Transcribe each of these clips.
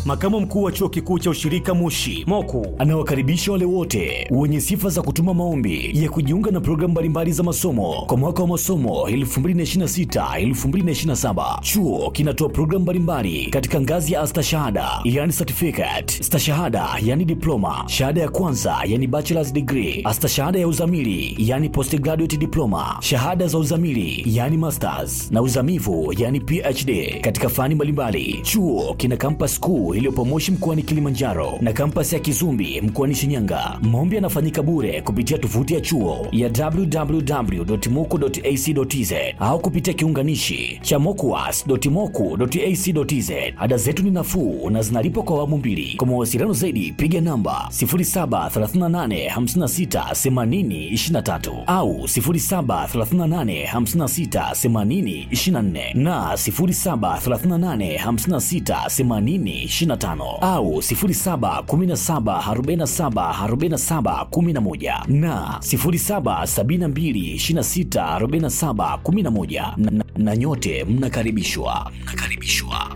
makamu mkuu wa chuo kikuu cha ushirika Moshi Moku anawakaribisha wale wote wenye sifa za kutuma maombi ya kujiunga na programu mbalimbali za masomo kwa mwaka wa masomo 2026-2027. Chuo kinatoa programu mbalimbali katika ngazi ya astashahada, yani certificate, stashahada, yani diploma, shahada ya kwanza, yani bachelor's degree, astashahada ya uzamili, yani postgraduate diploma, shahada za uzamili, yani masters na uzamivu, yani PhD katika fani mbalimbali. Chuo kina campus kuu iliyopo Moshi mkoani Kilimanjaro na kampasi ya Kizumbi mkoani Shinyanga. Maombi yanafanyika bure kupitia tovuti ya chuo ya www.moku.ac.tz au kupitia kiunganishi cha mokuas.moku.ac.tz. Ada zetu ni nafuu na zinalipwa kwa awamu mbili. Kwa mawasiliano zaidi piga namba 0738568023 au 0738568024 na 0738568025 au 0717474711 na 0772264711 na, na, na nyote mnakaribishwa mnakaribishwa.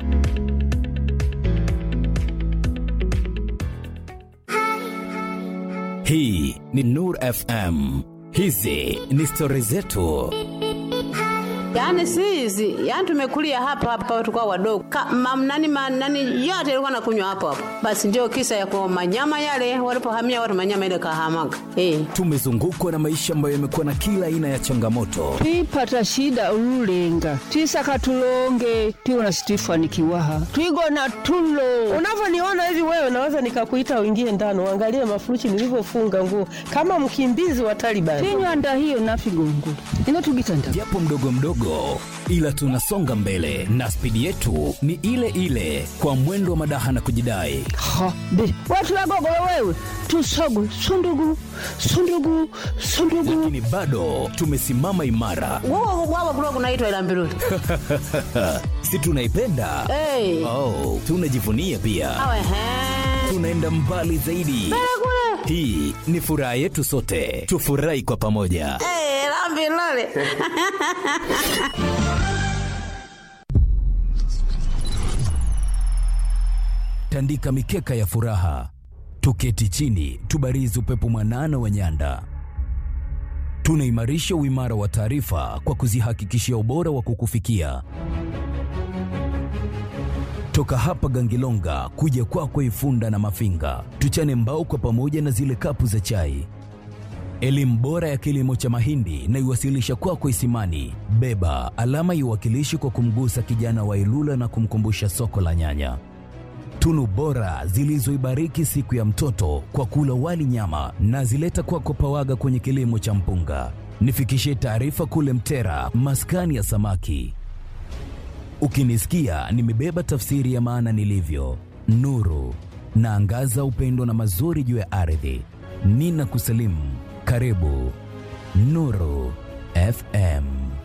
Hii ni Nur FM. Hizi ni stori zetu. Yaani si hizi, yaani tumekulia hapa hapa tulikuwa wadogo. Ka, mam, nani, ma, nani yote ilikuwa nakunywa hapo hapo. Basi ndio kisa ya kwa manyama yale walipohamia watu manyama ile kahamaga. Eh. Tumezungukwa na maisha ambayo yamekuwa na kila aina ya changamoto, twipata shida ululenga twisaka tulonge tiwona situifanikiwaha twigona tulo Unavyoniona hivi wewe, naweza nikakuita uingie ndani uangalie mafurushi nilivyofunga nguo kama mkimbizi wa Taliban. tinywanda hiyo nafigongo ino tugitanda japo mdogo mdogo, ila tunasonga mbele na spidi yetu ni ile ile, kwa mwendo wa madaha na kujidai. ha be watu wagogolo wewe tusogwe sundugu sundugu sundugu Lakini bado tumesimama imara, Wao wao kulikuwa kunaitwa ila mbiruli. si tunaipenda? Eh. Oh, tunajivunia pia, Awe he. tunaenda mbali zaidi. Hii ni furaha yetu sote, tufurahi kwa pamoja. Eh, la mbiruli. tandika mikeka ya furaha, tuketi chini, tubarizi upepo mwanana wa nyanda. Tunaimarisha uimara wa taarifa kwa kuzihakikishia ubora wa kukufikia toka hapa Gangilonga kuja kwako Ifunda na Mafinga, tuchane mbao kwa pamoja na zile kapu za chai. Elimu bora ya kilimo cha mahindi na iwasilisha kwako Isimani. Beba alama iwakilishi kwa kumgusa kijana wa Ilula na kumkumbusha soko la nyanya tunu bora zilizoibariki siku ya mtoto kwa kula wali nyama na zileta kwako Pawaga kwenye kilimo cha mpunga. Nifikishie taarifa kule Mtera, maskani ya samaki. Ukinisikia nimebeba tafsiri ya maana nilivyo, nuru naangaza upendo na mazuri juu ya ardhi. Nina kusalimu, karibu Nuru FM.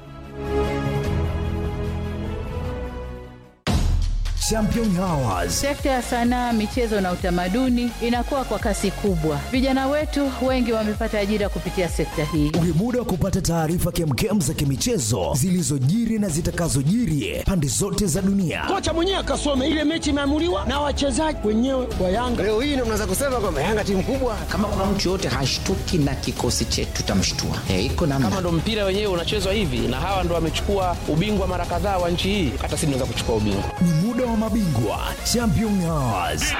Champion Hours. Sekta ya sanaa, michezo na utamaduni inakuwa kwa kasi kubwa. Vijana wetu wengi wamepata ajira kupitia sekta hii. Ni muda wa kupata taarifa kemkem za kimichezo zilizojiri na zitakazojiri pande zote za dunia. kocha mwenyewe akasome ile mechi imeamuliwa na wachezaji wenyewe wa Yanga. Leo hii ndio mnaweza kusema kwamba Yanga timu kubwa. kama kuna mtu yoyote hashtuki na kikosi chetu tutamshtua. E, iko namna. kama ndo mpira wenyewe unachezwa hivi na hawa ndo wamechukua ubingwa mara kadhaa wa nchi hii, hata sisi tunaweza kuchukua ubingwa. Ni muda wa mabingwa Champion Hours.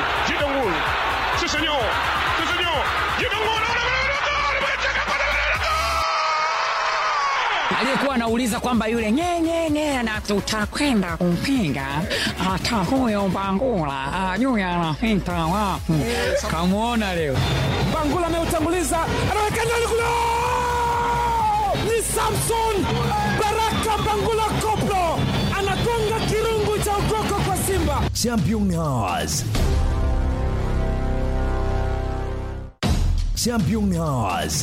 aliyekuwa anauliza kwamba yule nyenyenye na tutakwenda kumpinga hata huyo Bangula ajui anapita wapi. Kamwona leo Bangula ameutanguliza, anaweka ndani kule, ni Samson Baraka Bangula Koplo anagonga kirungu cha ukoko kwa Simba. Champion Hours. Champion Hours.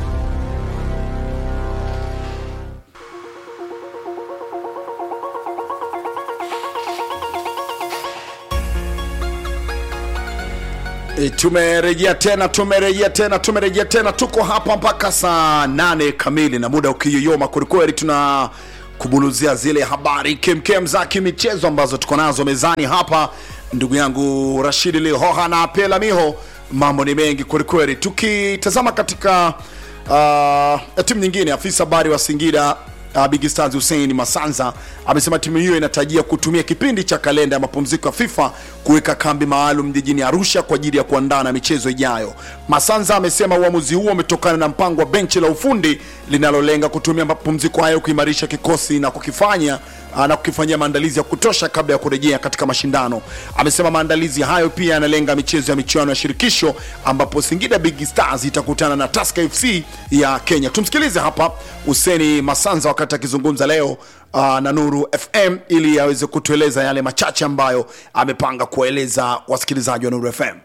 E, tumerejea tena tumerejea tena tumerejea tena tuko hapa mpaka saa nane kamili na muda ukiyoyoma kwelikweli tuna kubuluzia zile habari kemkem za kimichezo ambazo tuko nazo mezani hapa ndugu yangu rashidi lihoha na pela miho mambo ni mengi kwelikweli tukitazama katika uh, timu nyingine afisa habari wa singida uh, Big Stars Hussein Masanza amesema timu hiyo inatarajia kutumia kipindi cha kalenda ya mapumziko ya FIFA kuweka kambi maalum jijini Arusha kwa ajili ya kuandaa na michezo ijayo. Masanza amesema uamuzi huo umetokana na mpango wa benchi la ufundi linalolenga kutumia mapumziko hayo kuimarisha kikosi na kukifanya uh, na kukifanyia maandalizi ya kutosha kabla ya kurejea katika mashindano. Amesema maandalizi hayo pia yanalenga michezo ya michuano ya shirikisho ambapo Singida Big Stars itakutana na Tusker FC ya Kenya. Tumsikilize hapa Huseni Masanza wakati akizungumza leo uh, na Nuru FM ili aweze kutueleza yale machache ambayo amepanga kuwaeleza wasikilizaji wa Nuru FM.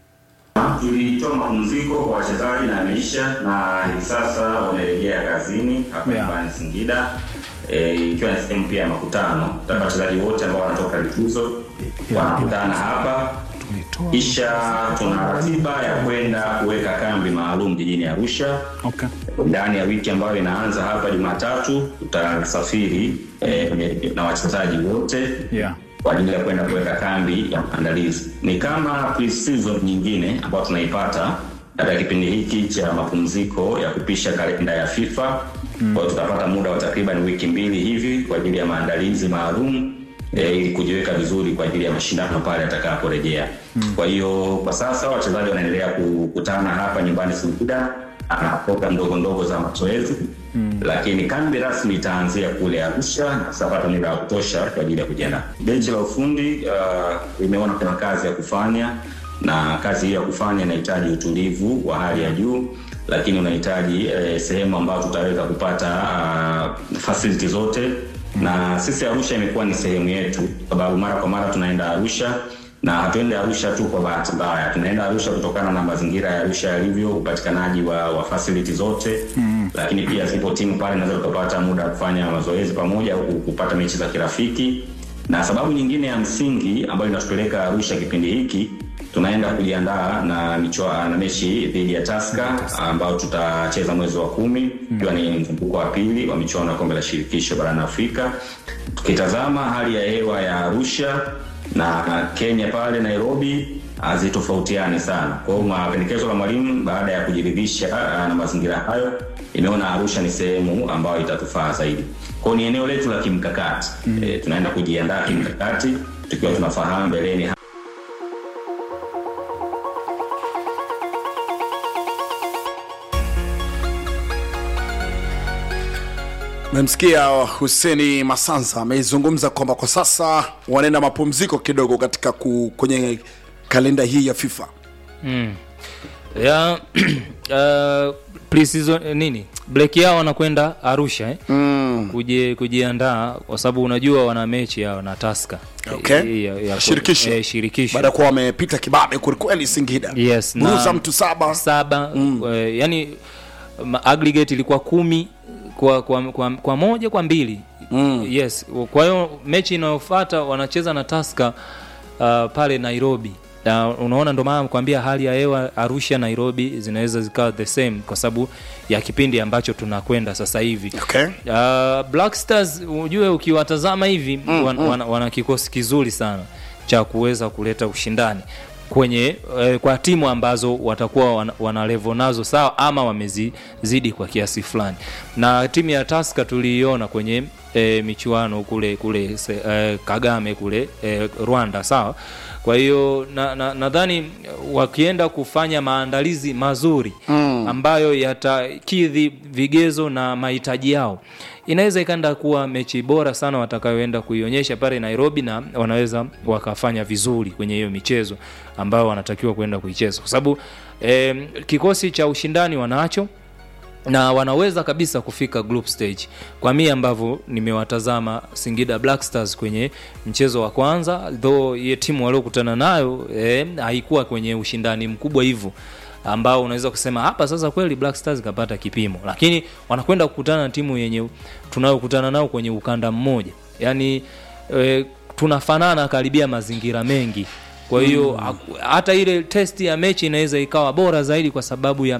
Tulitoa mapumziko kwa wachezaji na ameisha, na hivi sasa wamerejea kazini hapa nyumbani Singida, eh, ikiwa ni sehemu pia ya makutano. Taka wachezaji wote ambao wanatoka likizo wanakutana hapa, kisha tuna ratiba ya kwenda kuweka kambi maalum jijini Arusha Okay. ndani ya wiki ambayo inaanza hapa Jumatatu. Tutasafiri eh, na wachezaji wote Yeah. kwa ajili ya kwenda kuweka kambi ya maandalizi. Ni kama pre-season nyingine ambayo tunaipata katika kipindi hiki cha mapumziko ya kupisha kalenda ya FIFA. Mm. Kwa hiyo tutapata muda wa takriban wiki mbili hivi kwa ajili ya maandalizi maalum eh, ili kujiweka vizuri kwa ajili ya mashindano pale atakaporejea. Mm. Kwa hiyo kwa sasa wachezaji wanaendelea kukutana hapa nyumbani Singida na program ndogo ndogo za mazoezi Mm. lakini kambi rasmi itaanzia kule Arusha na tutapata muda wa kutosha kwa ajili ya kujiandaa. Benchi la ufundi uh, limeona kuna kazi ya kufanya na kazi hiyo ya kufanya inahitaji utulivu wa hali ya juu, lakini unahitaji eh, sehemu ambayo tutaweza kupata uh, facility zote na sisi Arusha imekuwa ni sehemu yetu, kwa sababu mara kwa mara tunaenda Arusha na hatuende Arusha tu kwa bahati mbaya, tunaenda Arusha kutokana na mazingira ya Arusha yalivyo, upatikanaji wa, wa facility zote Mm. lakini pia zipo timu pale naweza tukapata muda wa kufanya mazoezi pamoja au kupata mechi za kirafiki. Na sababu nyingine ya msingi ambayo inatupeleka Arusha kipindi hiki, tunaenda kujiandaa na michwa, na mechi dhidi ya Tusker ambao tutacheza mwezi wa kumi ikiwa ni mzunguko wa pili wa michuano ya kombe la shirikisho barani Afrika. Tukitazama hali ya hewa ya Arusha na Kenya pale Nairobi hazitofautiani sana. Kwa hiyo mapendekezo la mwalimu baada ya kujiridhisha ah, na mazingira hayo, imeona Arusha ni sehemu ambayo itatufaa zaidi. Kwa hiyo ni eneo letu la kimkakati mm. E, tunaenda kujiandaa kimkakati tukiwa tunafahamu mbeleni Memsikia Huseni Masanza amezungumza kwamba kwa sasa wanaenda mapumziko kidogo katika ku, kwenye kalenda hii ya FIFA. mm. ya uh, pre-season eh, nini break yao wanakwenda arusha eh? mm. Kuje, kujiandaa kwa sababu unajua wana mechi yao na taska Okay. ya, ya, Shirikisho. eh, shirikisho Baada ya kuwa wamepita kibabe kwelikweli Singida. yes, Buruza mtu saba saba mm. yani ma- aggregate ilikuwa kumi kwa, kwa, kwa, kwa moja kwa mbili mm. yes kwa hiyo mechi inayofuata wanacheza na taska uh, pale nairobi na unaona ndo maana kwambia hali ya hewa arusha nairobi zinaweza zikawa the same kwa sababu ya kipindi ambacho tunakwenda sasa hivi okay. uh, black stars ujue ukiwatazama hivi Mm, wan, mm. wana, wana kikosi kizuri sana cha kuweza kuleta ushindani kwenye eh, kwa timu ambazo watakuwa wana, wana level nazo sawa ama wamezizidi kwa kiasi fulani na timu ya taska tuliiona kwenye eh, michuano kule kule se, eh, kagame kule eh, rwanda sawa kwa hiyo nadhani na, nadhani wakienda kufanya maandalizi mazuri Mm. ambayo yatakidhi vigezo na mahitaji yao inaweza ikaenda kuwa mechi bora sana watakayoenda kuionyesha pale nairobi na wanaweza wakafanya vizuri kwenye hiyo michezo ambayo wanatakiwa kwenda kuicheza kwa sababu eh, kikosi cha ushindani wanacho na wanaweza kabisa kufika group stage kwa mii ambavyo nimewatazama singida black stars kwenye mchezo wa kwanza though ye timu waliokutana nayo eh, haikuwa kwenye ushindani mkubwa hivyo ambao unaweza kusema hapa sasa kweli black stars kapata kipimo lakini wanakwenda kukutana na timu yenye tunayokutana nao kwenye ukanda mmoja yaani e, tunafanana karibia mazingira mengi kwa hiyo Mm. mm. hata ile test ya mechi inaweza ikawa bora zaidi kwa sababu ya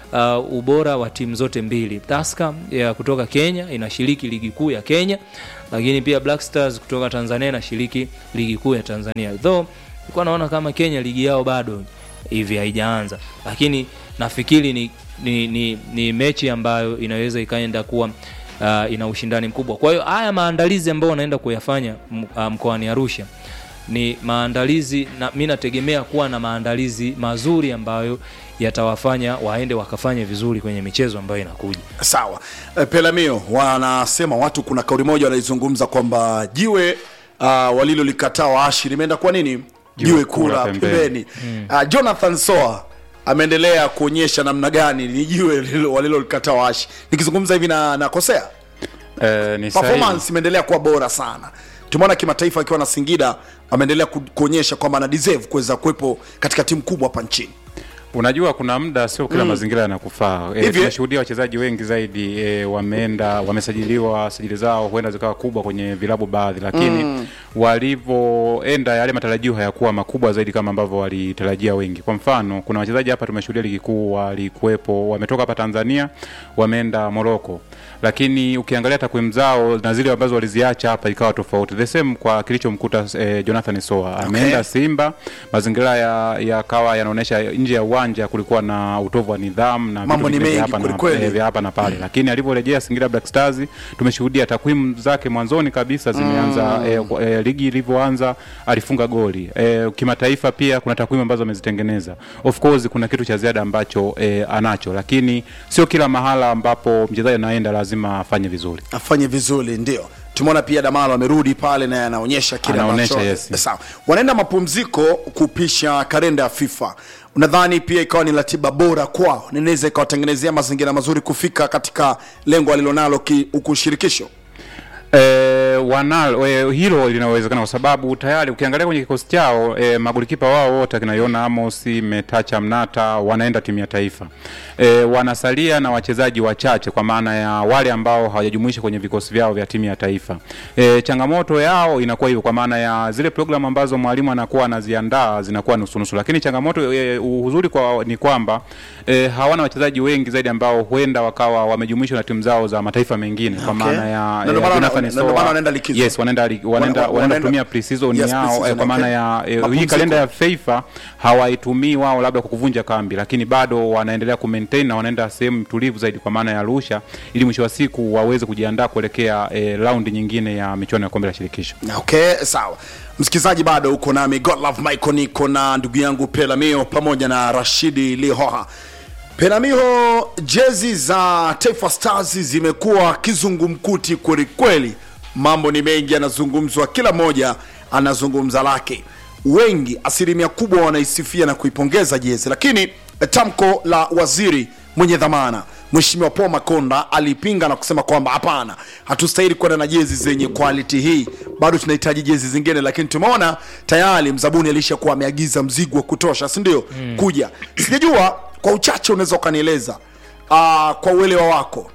uh, ubora wa timu zote mbili. Tusker ya kutoka Kenya inashiriki ligi kuu ya Kenya, lakini pia Black Stars kutoka Tanzania inashiriki ligi kuu ya Tanzania. Though nilikuwa naona kama Kenya ligi yao bado hivi haijaanza, lakini nafikiri ni, ni, ni, ni mechi ambayo inaweza ikaenda kuwa uh, ina ushindani mkubwa. Kwa hiyo haya maandalizi ambayo wanaenda kuyafanya m- uh, mkoani Arusha ni maandalizi na mi nategemea kuwa na maandalizi mazuri ambayo yatawafanya waende wakafanye vizuri kwenye michezo ambayo inakuja. sawa Eh, pelamio wanasema watu kuna kauli moja wanaizungumza kwamba jiwe uh, walilolikataa waashi limeenda kwa nini jiwe kula kula pembeni pembeni. uh, jonathan soa ameendelea kuonyesha namna gani ni jiwe lilo- walilolikataa waashi nikizungumza hivi na nakosea Eh, ni sahihi. performance imeendelea kuwa bora sana tumeona kimataifa akiwa na singida ameendelea ku- kuonyesha kwamba ana deserve kuweza kuwepo katika timu kubwa hapa nchini unajua kuna muda sio kila Mm. mazingira yanakufaa e, Hivi, eh? tumeshuhudia wachezaji wengi zaidi e, wameenda wamesajiliwa sajili zao huenda zikawa kubwa kwenye vilabu baadhi lakini Mm. walivyoenda yale matarajio hayakuwa makubwa zaidi kama ambavyo walitarajia wengi kwa mfano kuna wachezaji hapa tumeshuhudia ligi kuu walikuwepo wametoka hapa tanzania wameenda moroko lakini ukiangalia takwimu zao na zile ambazo waliziacha hapa ikawa tofauti the same kwa kilichomkuta eh, jonathan soa ameenda simba mazingira ya yakawa yanaonyesha nje ya uwanja kulikuwa na utovu wa nidhamu na Mambo vitu ni vingine mengi vya hapa na- kwelikweli. eh, vya hapa na pale lakini alivyorejea singida black stars tumeshuhudia takwimu zake mwanzoni kabisa zimeanza Mm. eh, kwa- eh, ligi ilivyoanza alifunga goli eh, kimataifa pia kuna takwimu ambazo amezitengeneza of course kuna kitu cha ziada ambacho eh, anacho lakini sio kila mahala ambapo mchezaji anaenda lazima afanye vizuri afanye vizuri ndio tumeona pia damalo amerudi pale naye anaonyesha kile Anaonyesha, ambacho- yes. sawa wanaenda mapumziko kupisha kalenda ya fifa unadhani pia ikawa ni ratiba bora kwao ninaweza ikawatengenezea mazingira mazuri kufika katika lengo alilonalo ki- huku shirikisho E, wanalo e, hilo linawezekana kwa sababu tayari ukiangalia kwenye kikosi chao e, magolikipa wao wote akinaiona Amos, Metacha, Mnata wanaenda timu ya taifa e, wanasalia na wachezaji wachache kwa maana ya wale ambao hawajajumuisha kwenye vikosi vyao vya timu ya taifa. E, changamoto yao inakuwa hivyo kwa maana ya zile programu ambazo mwalimu anakuwa anaziandaa zinakuwa nusunusu, lakini changamoto e, uzuri kwa ni kwamba e, hawana wachezaji wengi zaidi ambao huenda wakawa wamejumuishwa na timu zao za mataifa mengine kwa Okay. maana ya Na ndio eh, maana Jonathan wana- na ndio maana Soa- wanaenda likizo. yes wanaenda li- wanaenda Wana- wanaenda wanaenda- kutumia pre-season Yes, yao pre-season, eh, kwa maana okay. ya eh, hii Mapumziko. kalenda ya FIFA hawaitumii wao labda kwa kuvunja kambi, lakini bado wanaendelea ku maintain na wanaenda sehemu tulivu zaidi kwa maana ya Arusha, ili mwisho wa siku waweze kujiandaa kuelekea eh, raundi nyingine ya michuano ya kombe la shirikisho. okay sawa msikilizaji bado uko nami godlove michael niko na ndugu yangu pelamio pamoja na rashidi lihoha penamiho jezi za taifa stars zimekuwa kizungumkuti kwelikweli mambo ni mengi yanazungumzwa kila mmoja anazungumza lake wengi asilimia kubwa wanaisifia na kuipongeza jezi lakini eh, tamko la waziri mwenye dhamana mheshimiwa paul makonda alipinga na kusema kwamba hapana hatustahili kwenda na jezi zenye quality hii bado tunahitaji jezi zingine lakini tumeona tayari mzabuni alishakuwa ameagiza mzigo wa kutosha sindio mm. kuja sijajua kwa uchache unaweza ukanieleza uh, kwa uelewa wako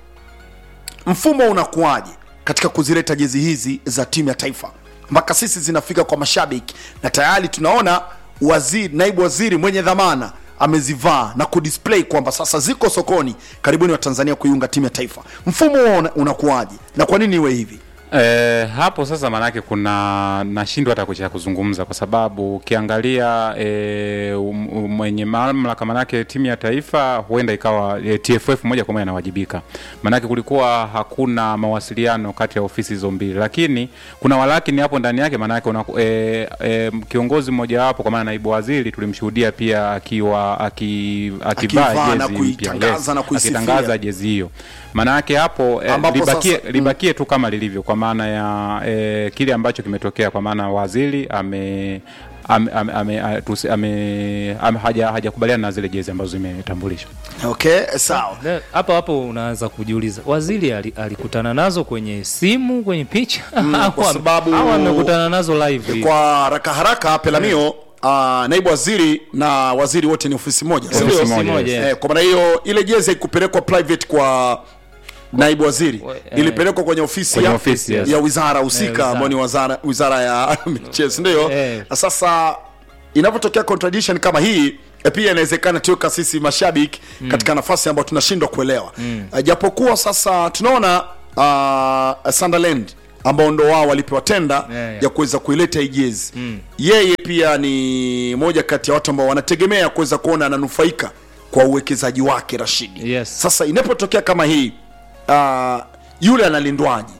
mfumo unakuwaje katika kuzileta jezi hizi za timu ya taifa mpaka sisi zinafika kwa mashabiki na tayari tunaona waziri naibu waziri mwenye dhamana amezivaa na kudisplay kwamba sasa ziko sokoni karibuni wa tanzania kuiunga timu ya taifa mfumo huo una- unakuwaje na kwa nini iwe hivi E, hapo sasa maanake kuna nashindwa hata kucha kuzungumza kwa sababu ukiangalia e, um, um, mwenye mamlaka manake timu ya taifa huenda ikawa e, TFF moja kwa moja anawajibika, manake kulikuwa hakuna mawasiliano kati ya ofisi hizo mbili, lakini kuna walakini hapo ndani yake, manake una, e, e, kiongozi mmoja wapo kwa maana naibu waziri tulimshuhudia pia akiwa aki, Akivaa akivaa na jezi mpya kuitangaza na kuisifia. akitangaza jezi hiyo, manake hapo e, Ambapo libakie, sasa- libakie tu kama lilivyo kwa maana ya e, kile ambacho kimetokea kwa maana waziri ame ame, ame, ame, a- tusi- ame, ame, haja hajakubaliana na zile jezi ambazo zimetambulishwa. okay sawa Na hapo hapo unaanza kujiuliza waziri ali- alikutana nazo kwenye simu kwenye picha Mm, Au kwa ame- sababu- au amekutana nazo live hivi? kwa haraka haraka pelamio uh, naibu waziri na waziri wote ni ofisi moja Ofisi sindio? moja, Ofisi yes. eh, kwa maana hiyo ile jezi haikupelekwa private kwa naibu waziri ilipelekwa kwenye ofisi Kwenye ya, ofisi, yes. ya wizara Eh, husika wizara. ambayo ni wizara, wizara ya michezo ndio Eh. Na sasa inavyotokea contradiction kama hii e pia inawezekana tuweka sisi mashabiki Mm. katika nafasi ambayo tunashindwa kuelewa Mm. Eh, japokuwa sasa tunaona uh, Sunderland ambao ndo wao walipewa tenda Yeah, yeah. ya kuweza kuileta hii jezi Mm. yeye pia ni moja kati ya watu ambao wanategemea kuweza kuona ananufaika kwa uwekezaji wake Rashidi Yes. sasa inapotokea kama hii uh, yule analindwaje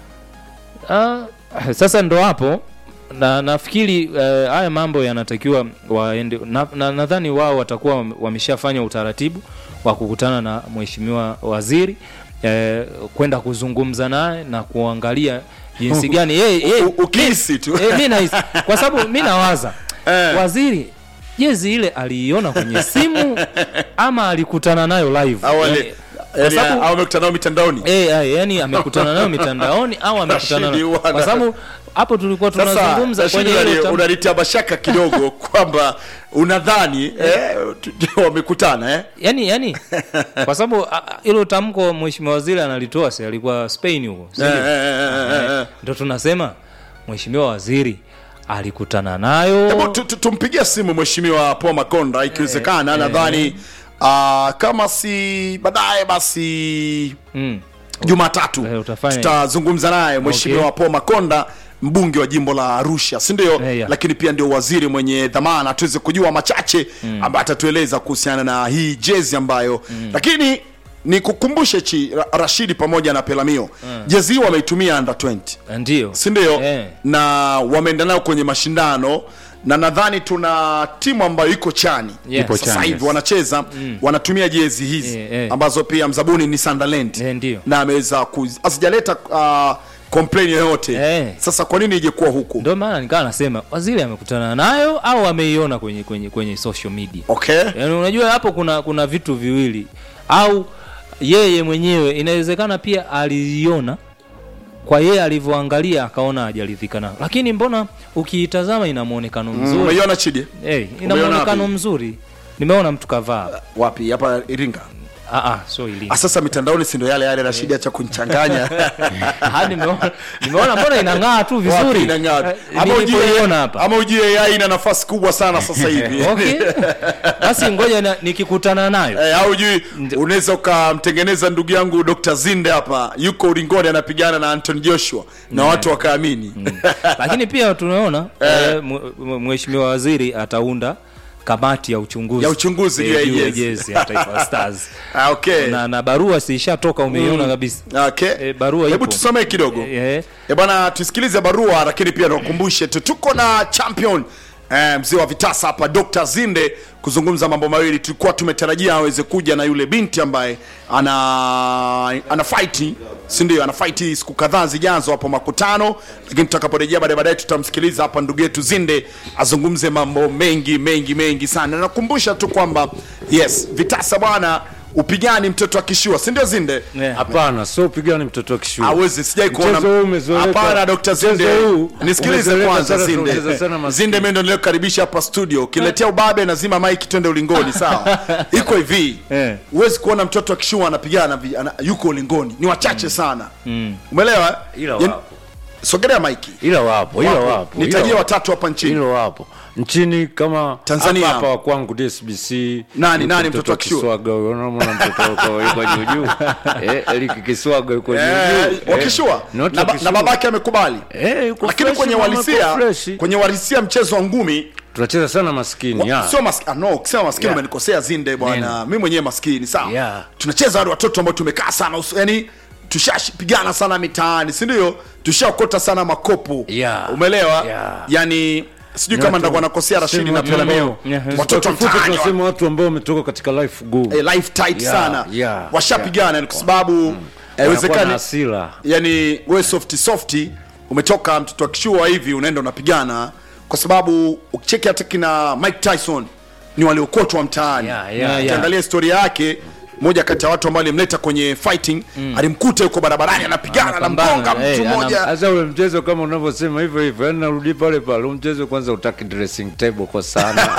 Ah, sasa ndo hapo na nafikiri eh, haya mambo yanatakiwa waende nadhani na, nadhani wao watakuwa wame- wameshafanya utaratibu wa kukutana na mheshimiwa waziri eh, kwenda kuzungumza naye na kuangalia jinsi gani yeye yeye- ukihisi tu eh, mi nahisi kwa sababu mi nawaza waziri jezi ile aliiona kwenye simu ama alikutana nayo live Au ali- Yani, kwa yani, sababu- au amekutana nao mitandaoni Eh, eh, yani amekutana nayo mitandaoni au amekutana Rashidi nayo bwana. kwa sababu hapo tulikuwa sasa tunazungumza Rashidi, kwenye unani- hilo tam- unanitia mashaka kidogo kwamba unadhani eh, tu- wamekutana eh? yani yani kwa sababu a- a- hilo tamko mheshimiwa waziri analitoa si alikuwa Spain huko si Eh, ndio? eh, eh, eh, eh. Eh, ndo tunasema mheshimiwa waziri alikutana nayo Hebu tu- tu- tumpigie simu mheshimiwa Paul Makonda ikiwezekana, nadhani uh, kama si baadaye basi mm. Jumatatu utafanya tutazungumza naye mheshimiwa Okay. Paul Makonda mbunge wa jimbo la Arusha, si ndio? yeah. Lakini pia ndio waziri mwenye dhamana, tuweze kujua machache Mm. ambayo atatueleza kuhusiana na hii jezi ambayo lakini ni kukumbushe chi Ra- Rashidi pamoja na Pelamio Mm. jezi hii wameitumia under 20 ndio si ndio Eh. na wameenda nayo kwenye mashindano na nadhani tuna timu ambayo iko chani Yeah. Ipo sasa chani, hivi yes. wanacheza Mm. wanatumia jezi hizi Eh, eh. ambazo pia mzabuni ni Sunderland ndio na ameweza kuz- asijaleta uh, complain yoyote sasa kwa nini ije kuwa huku ndio maana nikawa nasema waziri amekutana nayo au ameiona kwenye kwenye kwenye social media okay yani unajua hapo kuna kuna vitu viwili au yeye mwenyewe inawezekana pia aliiona kwa yeye alivyoangalia akaona hajaridhika nayo lakini mbona ukiitazama ina muonekano Mm, mzuri umeiona Chidi? hey, ina Umeiona muonekano wapi? mzuri nimeona mtu kavaa wapi hapa Iringa ah ah so Iringa Ah, sasa mitandaoni si ndio yale yale Rashidi acha kunichanganya Ah, nimeona nimeona mbona inang'aa tu Wapi vizuri inang'aa? Eh, Ama ujue- nilipoiona hapa ama ujue AI ina nafasi kubwa sana sasa hivi okay basi ngoja na- nikikutana nayo Eh, au jui unaweza ukamtengeneza ndugu yangu Dr. Zinde hapa yuko ulingoni anapigana na Anton Joshua na watu wakaamini lakini pia tunaona eh, mwe- mwe- mheshimiwa waziri ataunda kamati ya uchunguzi Ya uchunguzi juu ya eh, hii juu ya jezi. jezi ya Taifa Stars Ah, okay. na, na barua si ishatoka umeiona Mm. kabisa okay. eh, barua hebu ipo. tusomee kidogo Eh, Eh bwana tusikilize barua lakini pia tukumbushe tu tuko na champion eh, mzee wa vitasa hapa Dr. Zinde kuzungumza mambo mawili tulikuwa tumetarajia aweze kuja na yule binti ambaye ana ana fight si ndio ana fight siku kadhaa zijazo hapo makutano lakini tutakaporejea baadaye baadaye tutamsikiliza hapa ndugu yetu Zinde azungumze mambo mengi mengi mengi sana nakumbusha tu kwamba yes vitasa bwana upigani mtoto akishua si ndio Zinde Hapana, sio upigani mtoto wa kishua. Hawezi, sijai kuona. Mchezo huu umezoeleka. Hapana, Dr. Zinde. Mchezo huu Nisikilize umezoeleka kwanza sana, Zinde. tunacheza sana maskini. Zinde mimi ndo niliokaribisha hapa studio. Ukiletea ubabe nazima mic twende ulingoni, sawa? Iko hivi. Huwezi kuona mtoto akishua anapigana vi- ana, yuko ulingoni. Ni wachache sana. Umeelewa? Ila Yaani- wapo. Sogelea maiki. Ila wapo, ila wapo. Nitajie ila watatu hapa nchini. Ila wapo. Nchini kama Tanzania. hapa hapa wa kwangu DSBC. Nani, yuko nani mtoto wa Kishua? Kiswaga huyo, unaona mtoto wako yuko juu juu. Eh, Eric Kiswaga yuko juu Eh, juu. wakishua Not na, ba- wakishua. na babake amekubali Eh, yuko lakini fresh, kwenye mama, walisia yuko fresh. kwenye walisia mchezo wa ngumi Tunacheza sana maskini. ya. sio maskini no ukisema maskini Yeah. umenikosea zinde bwana Neno. mimi mwenyewe maskini sawa Yeah. tunacheza wale watoto ambao tumekaa sana usu- yani tushapigana sana mitaani si ndio tushaokota sana makopo Yeah. umeelewa Yeah. yani sijui Ni kama watu- ndakuwa nakosea rashidi sema na watu pelameo ambao- watoto wa Kwa kifupi mtaani wa- tunasema watu ambao wametoka katika life gumu. eh, life tight Yeah, sana yeah, washapigana kwa sababu Wanakuwa na haiwezekani hasira. yani we softi softi umetoka mtoto akishua hivi unaenda unapigana kwa sababu ukicheki hata kina mike tyson ni waliokotwa mtaani Yeah, yeah, yeah. ukiangalia historia yake moja kati ya watu ambao alimleta kwenye fighting alimkuta yuko barabarani anapigana Anapambana, anamgonga eh, mtu anam- mmoja Sasa ule mchezo kama unavyosema hivyo hivyo, yani narudi pale pale, ule mchezo kwanza utaki dressing table kwa sana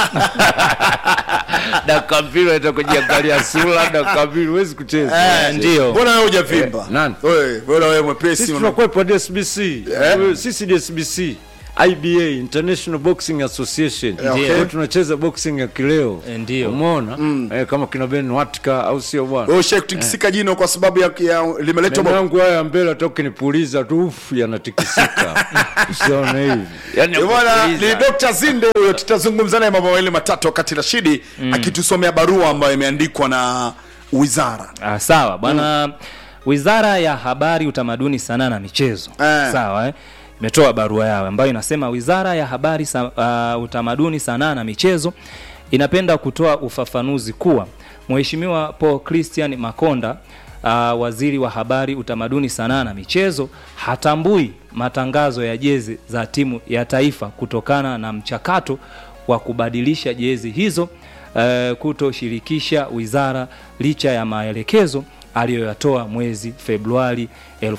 dakika mbili unaenda kujiangalia sura, dakika mbili huwezi kucheza. Eh, ndio. Mbona wewe hujavimba? Eh, nani? Wewe, mbona wewe mwepesi Sisi una- tunakuwepo DSBC. Wewe, Sisi DSBC. IBA International Boxing Association Eh, okay. Ndio tunacheza boxing ya kileo ndio umeona eh, kama kina Ben Watka au sio bwana Wewe ushawahi kutikisika jino kwa sababu ya, ya limeletwa Meno bo- yangu haya ya mbele hata ukinipuliza tu ufu yanatikisika usione hivi yani Eh, bwana kupuliza. ni Dr. Zinde huyo, tutazungumza naye mambo mawili matatu wakati Rashidi akitusomea barua ambayo imeandikwa na wizara. Ah, sawa bwana wizara ya habari utamaduni sanaa na michezo Eh. sawa eh? imetoa barua yao ambayo inasema wizara ya habari sa, uh, utamaduni sanaa na michezo inapenda kutoa ufafanuzi kuwa mheshimiwa paul christian makonda uh, waziri wa habari utamaduni sanaa na michezo hatambui matangazo ya jezi za timu ya taifa kutokana na mchakato wa kubadilisha jezi hizo uh, kutoshirikisha wizara licha ya maelekezo aliyoyatoa mwezi Februari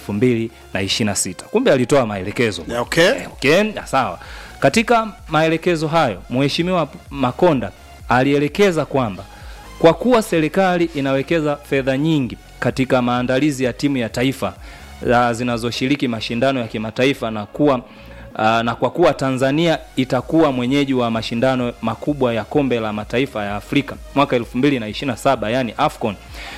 2026. Kumbe alitoa maelekezo. Okay. Okay, na sawa. Katika maelekezo hayo, Mheshimiwa Makonda alielekeza kwamba kwa kuwa serikali inawekeza fedha nyingi katika maandalizi ya timu ya taifa uh, zinazoshiriki mashindano ya kimataifa na kuwa uh, na kwa kuwa Tanzania itakuwa mwenyeji wa mashindano makubwa ya kombe la mataifa ya Afrika mwaka 2027 yani AFCON.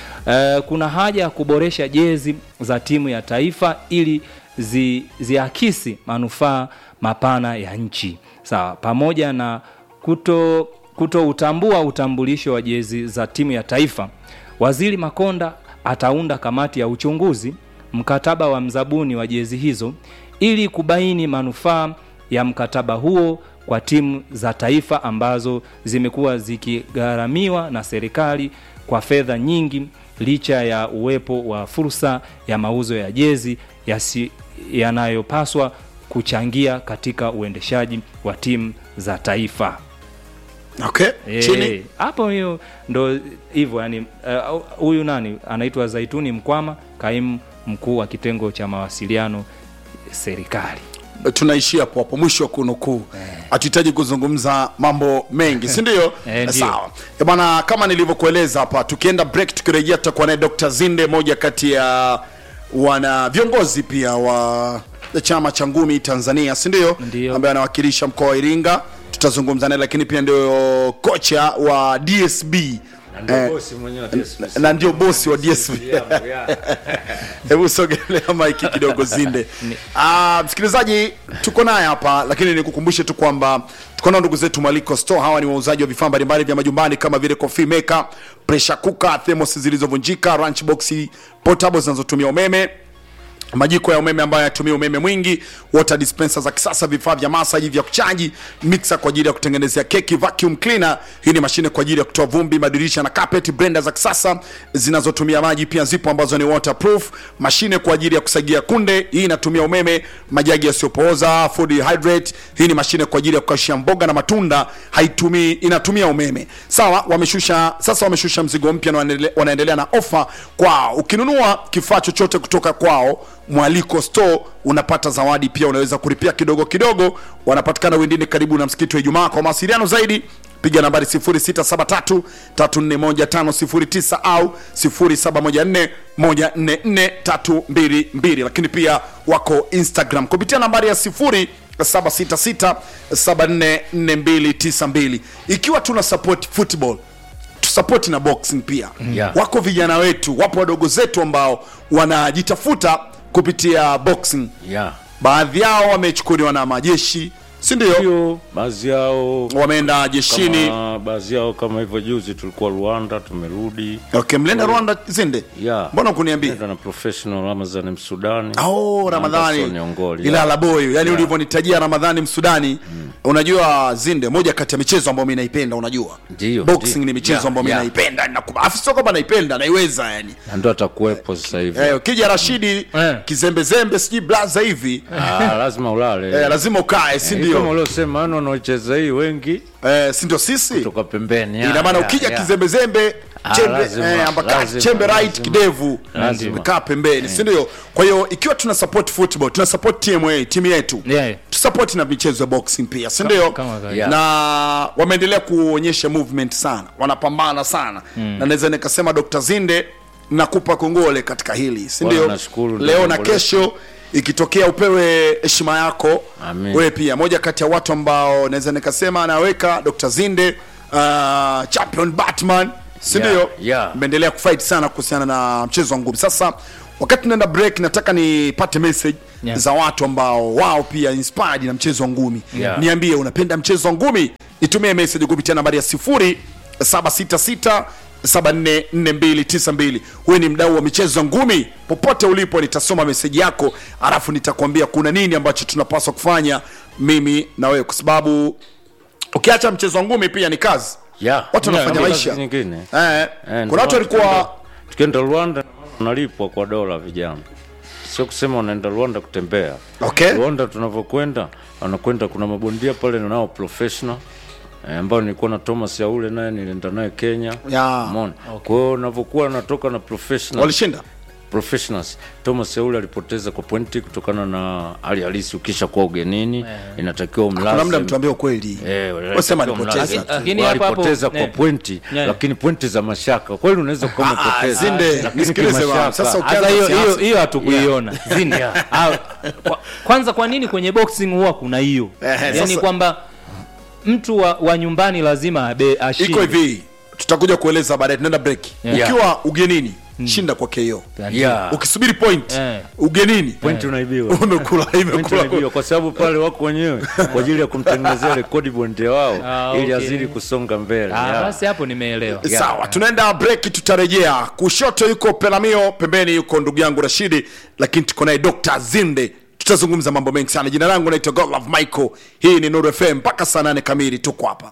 Uh, kuna haja ya kuboresha jezi za timu ya taifa ili zi, ziakisi manufaa mapana ya nchi sawa, pamoja na kuto kutoutambua utambulisho wa jezi za timu ya taifa. Waziri Makonda ataunda kamati ya uchunguzi mkataba wa mzabuni wa jezi hizo ili kubaini manufaa ya mkataba huo kwa timu za taifa ambazo zimekuwa zikigharamiwa na serikali kwa fedha nyingi licha ya uwepo wa fursa ya mauzo ya jezi yasi- yanayopaswa kuchangia katika uendeshaji wa timu za taifa. Okay. Eh, Chini. hapo hiyo ndo hivyo yani eh, huyu nani anaitwa Zaituni Mkwama kaimu mkuu wa kitengo cha mawasiliano serikali tunaishia hapo hapo mwisho wa kunukuu hatuhitaji kuzungumza mambo mengi si ndio Eh, ndio. sawa Eh, bwana kama nilivyokueleza hapa tukienda break tukirejea tutakuwa naye dr zinde moja kati ya wana viongozi pia wa chama cha ngumi tanzania si ndio ambaye anawakilisha mkoa wa iringa tutazungumza naye lakini pia ndio kocha wa dsb ndio Eh, bosi mwenyewe wa DSP. na ndio bosi wa dsb yangu, ya. hebu sogelea maiki kidogo zinde Ah, msikilizaji tuko naye hapa lakini nikukumbushe tu kwamba tuko nao ndugu zetu maliko store hawa ni wauzaji wa vifaa mbalimbali vya majumbani kama vile coffee maker pressure cooker thermos zilizovunjika lunch box portable zinazotumia umeme majiko ya umeme ambayo yatumia umeme mwingi water dispenser za kisasa vifaa vya masaji vya kuchaji mixer kwa ajili ya kutengenezea keki vacuum cleaner hii ni mashine kwa ajili ya kutoa vumbi madirisha na carpet blender za kisasa zinazotumia maji pia zipo ambazo ni waterproof mashine kwa ajili ya kusagia kunde hii inatumia umeme majagi yasiyopooza food hydrate hii ni mashine kwa ajili ya kukaushia mboga na matunda haitumii inatumia umeme sawa wameshusha sasa wameshusha mzigo mpya na wanaendele- wanaendelea na ofa kwao ukinunua kifaa chochote kutoka kwao mwaliko store unapata zawadi pia unaweza kulipia kidogo kidogo wanapatikana wendine karibu na msikiti wa ijumaa kwa mawasiliano zaidi piga nambari 0673 341509 au 0714 144322 lakini pia wako instagram kupitia nambari ya 0766 744292 ikiwa tuna support football tusapoti na boxing pia Yeah. wako vijana wetu wapo wadogo zetu ambao wanajitafuta kupitia boxing yeah. baadhi yao wamechukuliwa na majeshi si ndio baadhi yao wameenda jeshini kama, baadhi yao kama hivyo juzi tulikuwa rwanda tumerudi okay mlienda rwanda zinde yeah. mbona kuniambia Tumeenda na professional ramazan msudani oh Na Anderson ramadhani Ongoli, ila yeah. laboyo yani Yeah. ulivyonitajia ramadhani msudani unajua zinde moja kati ya michezo ambayo mi naipenda unajua Ndio, boxing ndio. ni michezo Yeah, ambayo mi yeah. naipenda Nakuba- afu sio kwamba naipenda naiweza yani na ndo atakuwepo sasa hivi Eh, ukija rashidi kizembezembe sijui blaza hivi Ah, lazima ulale Eh, lazima ukae si Eh, ndio? kama uliosema yani wanaocheza hii wengi eh, si ndio sisi kutoka pembeni ya, ina maana ya, ukija ya. kizembezembe Ah, chembe, lazima, eh, ambaka- lazima, chembe right lazima. kidevu Lazima. kaa pembeni si ndio kwa hiyo ikiwa tuna support football tuna support tma timu yetu yeah. tusupport na michezo ya boxing pia si ndio kama kawaida. na wameendelea kuonyesha movement sana wanapambana sana Mm. na naweza nikasema dr zinde nakupa kongole katika hili si Bwana, ndio nashukuru, ndio leo na jambo letu. kesho ikitokea upewe heshima yako Amen. wewe pia moja kati ya watu ambao naweza nikasema anaweka dr zinde uh, champion batman sindio Yeah, yeah. mmeendelea kufight sana kuhusiana na mchezo wa ngumi sasa wakati tunaenda break nataka nipate message Yeah. za watu ambao wao pia inspired na mchezo wa ngumi Yeah. niambie unapenda mchezo wa ngumi nitumie message kupitia nambari ya sifuri 766 744292 huyu ni mdau wa michezo ya ngumi popote ulipo nitasoma meseji yako alafu nitakwambia kuna nini ambacho tunapaswa kufanya mimi na wewe kwa sababu ukiacha mchezo wa ngumi pia ni kazi Yeah. watu Yeah, wanafanya kazi maisha nyingine. eh, Eh, kuna watu ndio walikuwa tukienda- tukienda Rwanda unalipwa kwa dola vijana, sio kusema unaenda Rwanda kutembea. Okay. Rwanda tunavyokwenda, wanakwenda kuna mabondia pale nao professional eh, ambao nilikuwa na Thomas Yaule naye nilienda naye Kenya. Yeah. Umeona? Kwa hiyo unavyokuwa natoka na professional walishinda professionals Thomas Yaule alipoteza kwa pointi kutokana na hali halisi. Ukisha kuwa ugenini inatakiwa umlaze. kuna muda mtuambie ukweli Eh, Wasema inatakiwa alipoteza umlaze. tu. Lakini hapo hapo, Walipoteza kwa eh, pointi yeah. lakini pointi za mashaka kweli unaweza kuwa Ah, ah, umepoteza Zinde, lakini nisikilize bwana. kimashaka. Sasa uki- Sasa hiyo Ukianza hiyo siasa. hiyo hatukuiona Zinde. Ah, kwa- kwanza kwa nini kwenye boxing huwa kuna hiyo Eh, yani sasa- kwamba mtu wa, wa nyumbani lazima abe ashinde iko hivi tutakuja kueleza baadaye tunaenda break Yeah. ukiwa ugenini shinda kwa KO Yeah. ukisubiri point Eh. ugenini pointi unaibiwa umekula Pointi imekula unaibiwa kwa sababu pale wako wenyewe kwa ajili ya kumtengenezea rekodi bondia wao Ah, ili okay. azidi kusonga mbele Ah, Yeah. basi hapo nimeelewa sawa tunaenda break tutarejea kushoto yuko pelamio pembeni yuko ndugu yangu rashidi lakini tuko naye dr zinde tutazungumza mambo mengi sana jina langu naitwa godlove michael hii ni nuru fm mpaka saa nane kamili tuko hapa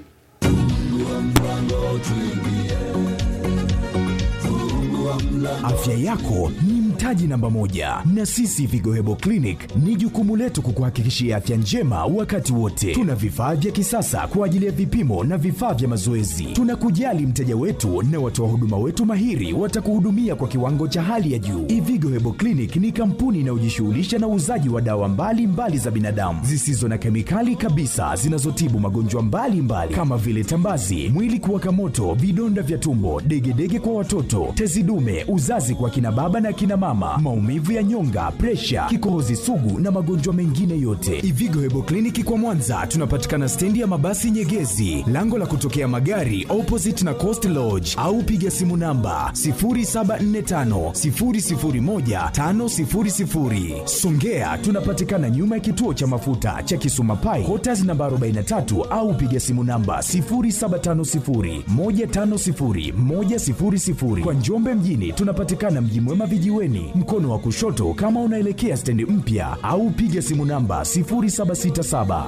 Afya yako ni mtaji namba moja, na sisi Vigo Hebo Clinic ni jukumu letu kukuhakikishia afya njema wakati wote. Tuna vifaa vya kisasa kwa ajili ya vipimo na vifaa vya mazoezi. Tunakujali mteja wetu na watoa huduma wetu mahiri watakuhudumia kwa kiwango cha hali ya juu. Ivigo Hebo Clinic ni kampuni inayojishughulisha na uuzaji wa dawa mbalimbali mbali za binadamu zisizo na kemikali kabisa zinazotibu magonjwa mbalimbali kama vile tambazi, mwili kuwaka moto, vidonda vya tumbo, degedege kwa watoto, tezi dume, uzazi kwa kina baba na kina mama, maumivu ya nyonga, presha, kikohozi sugu na magonjwa mengine yote. Ivigo Hebo Kliniki kwa Mwanza tunapatikana stendi ya mabasi Nyegezi, lango la kutokea magari opposite na Coast Lodge, au piga simu namba 0745 001 500. Songea tunapatikana nyuma ya kituo cha mafuta cha Kisuma Pai, Quarters namba 43 au piga simu namba 0750 150 100. Kwa Njombe mjini tunapatikana Mji Mwema vijiweni, mkono wa kushoto kama unaelekea stendi mpya, au piga simu namba 0767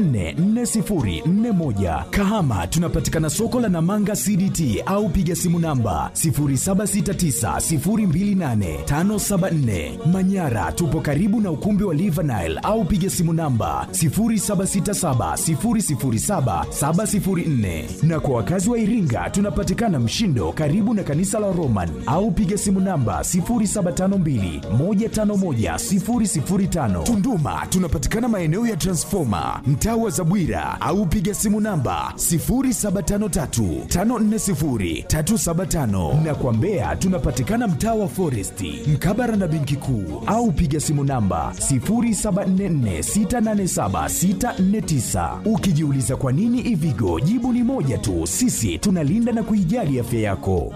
944041. Kahama tunapatikana soko la Namanga CDT au piga simu namba 0769028574. Manyara tupo karibu na ukumbi wa Livanile au piga simu namba 0767007704. Na kwa wakazi wa Iringa tunapatikana Mshindo karibu na kanisa la Roman au piga simu namba 0752151005. Tunduma tunapatikana maeneo ya Transformer mtaa wa Zabwira au piga simu namba 0753540375 na kwa Mbeya tunapatikana mtaa wa Foresti mkabara na benki kuu au piga simu namba 0744687649. Ukijiuliza kwa nini Ivigo, jibu ni moja tu, sisi tunalinda na kuijali afya yako.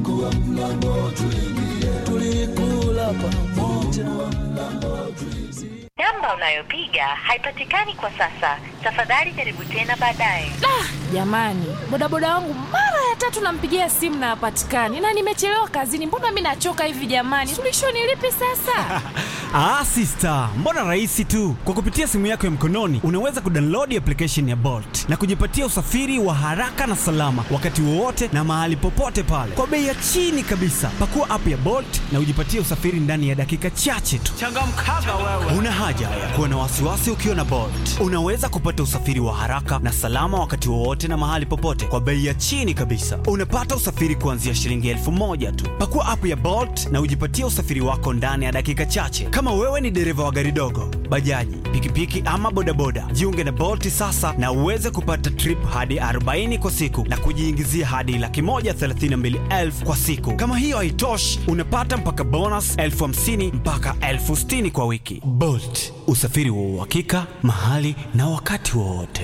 Namba unayopiga haipatikani kwa sasa. Tafadhali jaribu tena baadaye. Jamani, bodaboda wangu mara ya tatu nampigia simu na hapatikani, na nimechelewa kazini. Mbona mi nachoka hivi jamani? Suluhisho ni lipi sasa? Ah, sister, mbona rahisi tu. Kwa kupitia simu yako ya mkononi unaweza kudownload application ya Bolt na kujipatia usafiri wa haraka na salama wakati wowote na mahali popote pale kwa bei ya chini kabisa. Pakua app ya Bolt na ujipatie usafiri ndani ya dakika chache tu. Changamkaga wewe. Una haja haja ya kuwa na wasiwasi ukiwa na Bolt. Unaweza kupata usafiri wa haraka na salama wakati wowote na mahali popote kwa bei ya chini kabisa. Unapata usafiri kuanzia shilingi elfu moja tu. Pakua app ya Bolt na ujipatie usafiri wako ndani ya dakika chache. Kama wewe ni dereva wa gari dogo, bajaji, pikipiki ama bodaboda, jiunge na Bolt sasa na uweze kupata trip hadi 40 kwa siku na kujiingizia hadi laki moja thelathini na mbili elfu kwa siku. Kama hiyo haitoshi, unapata mpaka bonus elfu hamsini mpaka elfu sitini kwa wiki. Bolt, usafiri wa uhakika mahali na wakati wowote.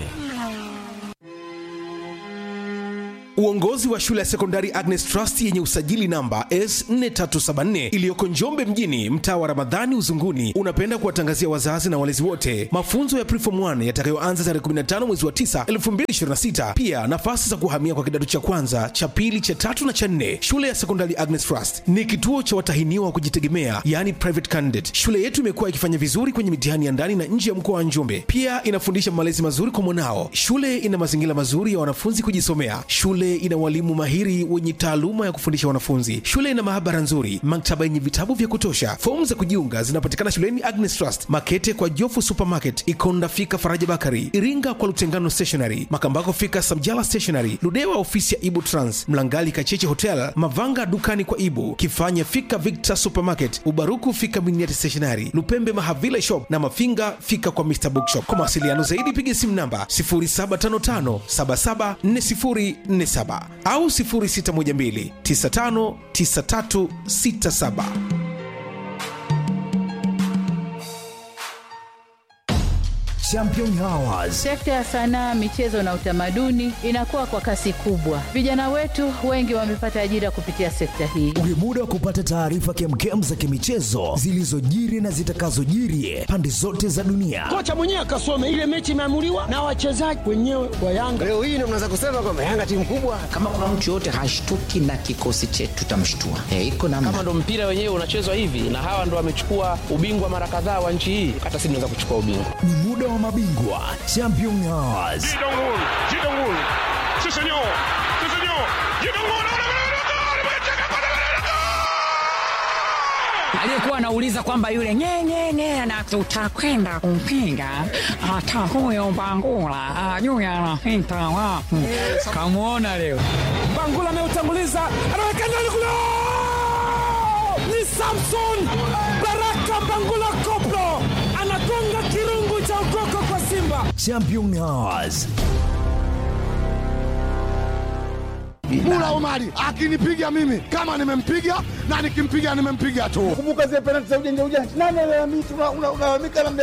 Uongozi wa shule ya sekondari Agnes Trust yenye usajili namba S4374 iliyoko Njombe mjini, mtaa wa Ramadhani Uzunguni, unapenda kuwatangazia wazazi na walezi wote mafunzo ya Preform 1 yatakayoanza tarehe 15 mwezi wa 9 2026. Pia nafasi za kuhamia kwa kidato cha kwanza, cha pili, cha tatu na cha nne. Shule ya sekondari Agnes Trust ni kituo cha watahiniwa wa kujitegemea, yani private candidate. Shule yetu imekuwa ikifanya vizuri kwenye mitihani ya ndani na nje ya mkoa wa Njombe. Pia inafundisha malezi mazuri kwa mwanao. Shule ina mazingira mazuri ya wanafunzi kujisomea. Shule ina walimu mahiri wenye taaluma ya kufundisha wanafunzi. Shule ina maabara nzuri, maktaba yenye vitabu vya kutosha. Fomu za kujiunga zinapatikana shuleni Agnes Trust, Makete kwa Jofu Supermarket, Ikonda fika Faraja Bakari, Iringa kwa Lutengano Stationery, Makambako fika Samjala Stationery, Ludewa ofisi ya Ibu Trans, Mlangali Kacheche Hotel, Mavanga dukani kwa Ibu, Kifanya fika Victor Supermarket, Ubaruku fika Miniati Stationery, Lupembe Mahavila Shop na Mafinga fika kwa Mr Bookshop. Kwa mawasiliano zaidi piga simu namba 0755 774047 au 0612 959367. Champion Hours. Sekta ya sanaa, michezo na utamaduni inakuwa kwa kasi kubwa. Vijana wetu wengi wamepata ajira kupitia sekta hii. Ni muda wa kupata taarifa kemkem za kimichezo zilizojiri na zitakazojiri pande zote za dunia. Kocha mwenyewe akasome ile mechi imeamuliwa na wachezaji wenyewe wa Yanga. Leo hii ndio mnaweza kusema kwamba Yanga timu kubwa. Kama kuna mtu yoyote hashtuki na kikosi chetu tutamshtua. Eh, iko namna. Kama ndo mpira wenyewe unachezwa hivi na hawa ndo wamechukua ubingwa mara kadhaa wa nchi hii, hata sisi tunaweza kuchukua ubingwa. Ni muda wa mabingwa Champion Hours. aliyekuwa anauliza kwamba yule nyenyenye na tutakwenda kumpinga hata huyo Bangula ajui anapita wapi. Kamwona leo Bangula ameutanguliza, anaweka ndani kule, ni Samson Baraka Bangula Koplo anagonga kirungu cha ukoko kwa Simba. Champion Hours. Mula Omari akinipiga mimi kama nimempiga na nikimpiga nimempiga tu. Kumbuka zile penalti za ujanja ujanja. Nani alalamika unalalamika na